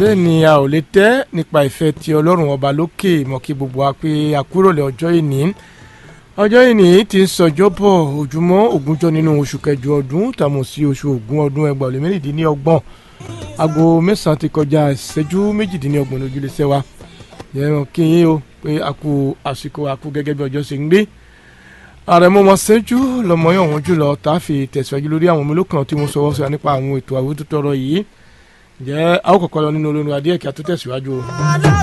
bẹ́ẹ̀ ni a ò lè tẹ́ nípa ìfẹ́ ti ọlọ́run ọba lókè mọ̀ kí gbogbo wa pé àkúròlẹ̀ ọjọ́ ìní ọjọ́ ìní ti ń sọjọ́ bọ̀ ojúmọ́ ogúnjọ́ nínú oṣù kẹjọ ọdún tàmọ̀ sí oṣù ogún ọdún ẹgbàá lé mẹ́rìndínlọ́gbọ̀n aago mẹ́sàn-án ti kọjá ìṣẹ́jú méjìdínlọ́gbọ̀n lójúlẹ̀ṣẹ̀ wa yẹn kí yín o pé a kú àsìkò a kú gẹ́gẹ́ bí ọjọ́ ṣe ń gbé ààrẹ mo mọ sẹ́jú lọmọ yẹn wọ́n jùlọ tá a fi tẹ̀síwájú lórí àwọn mélòó tí mo sọ wọ́n sọ nípa àwọn ètò àwòtútọ́rọ yìí ǹjẹ́ a ó kọ́kọ́ lọ nínú olórin adé ẹ̀kí àtúntẹ̀síwájú o.